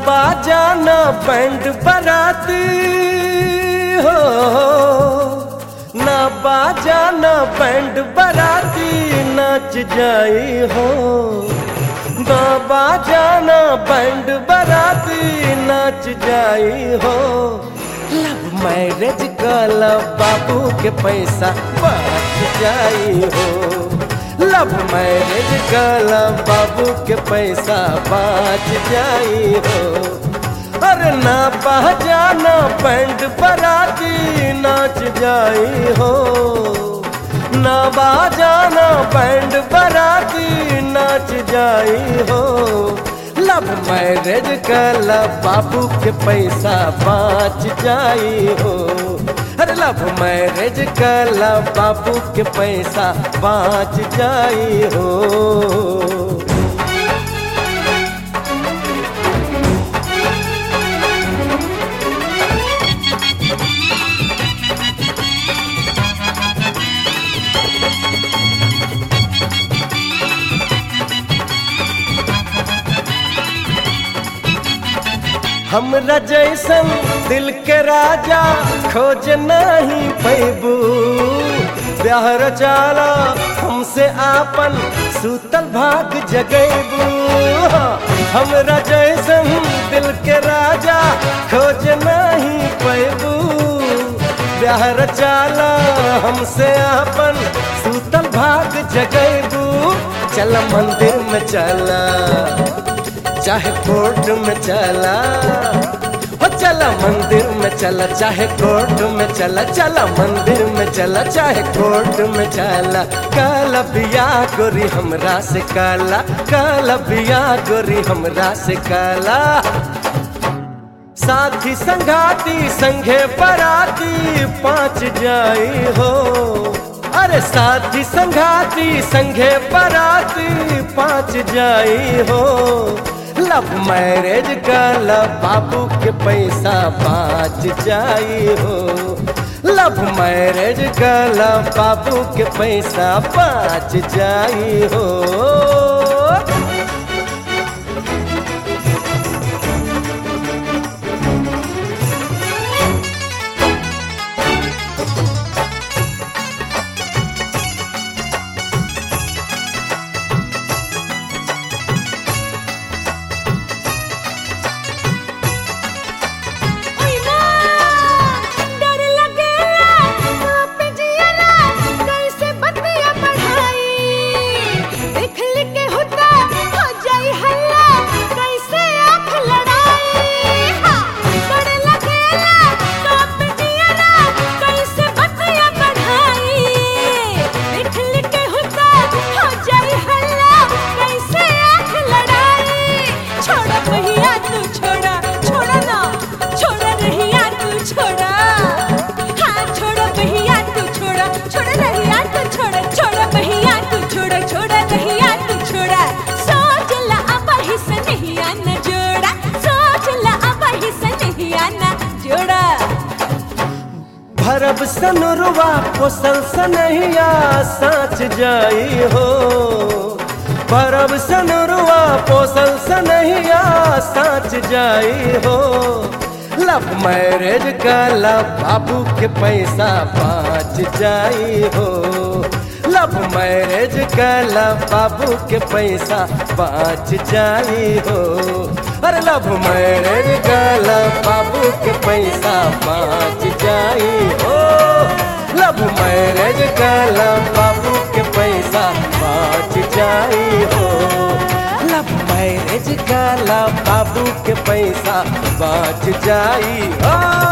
बाजा ना बैंड बराती हो ना बाजा ना बैंड बराती नाच जाई हो ना बाजा ना बैंड बराती नाच जाई हो लव मैरिज कला बाबू के पैसा बच जाई हो लव मैरिज कला बाबू के पैसा बच जाई हो अरे ना पहचाना बैंड बराती नाच जाई हो ना बाजाना बैंड बराती नाच जाई हो लव मैरिज कला बाबू के पैसा बाच जाई हो अरे लव मैरिज कला बाबू के पैसा बाच जाई हो हमरा जैसन दिल के राजा खोज नहीं पैबू ब्याहर चाला हमसे आपन सूतल भाग जगैबू हमरा जैसन दिल के राजा खोज नहीं पैबू ब्याहर चाला हमसे आपन सूतल भाग जगैबू चल मंदिर में चला चाहे कोर्ट में चला हो चला मंदिर में चला चाहे कोर्ट में चला चला मंदिर में चला चाहे कोर्ट में चला काला बिया गोरी हमरा से काला काला बिया गोरी हमरा से काला साथी संगाती संघे बराती पाँच जाई हो अरे साथी संगाती संघे बराती पाँच जाई हो लव मैरिज का लव बाबू के पैसा बाच जाई हो लव मैरिज का लव बाबू के पैसा बाच जाई हो ओय मां डर लगेला आप जियला कैसे बतिया बढ़ाई देख के होता हो जाई हल्ला कैसे आँख लड़ाई हाँ डर लगेला आप जियला कैसे बतिया बढ़ाई देख के होता हो जाई हल्ला कैसे आँख लड़ाई छोड़ा पहिया तू छोड़ा छोड़ा ना छोड़ा रहिया तू छोड़ा हाँ छोड़ा पहिया तू छोड़ा छोड़ा रहिया तू छोड़ा छोड़ा पहिया तू छोड़ा छोड़ा रहिया तू छोड़ा सोच ला अब ही से नहीं आना जोड़ा सोच ला अब ही से नहीं आना जोड़ा भरब सनुरवा पोसल सनहिया साच जाई हो भरब सनुरवा पोसल सनहिया साच जाई हो लव मैरिज का लव बाबू के पैसा बाच जाई हो लव मैरिज का लव बाबू के पैसा बाच जाई हो अरे लव मैरिज का लव बाबू के पैसा बाच जाई हो लव मैरिज का लव बाबू के पैसा बाच जाई हो लव मैरिज का लव बाबू के पैसा बाच जाई हो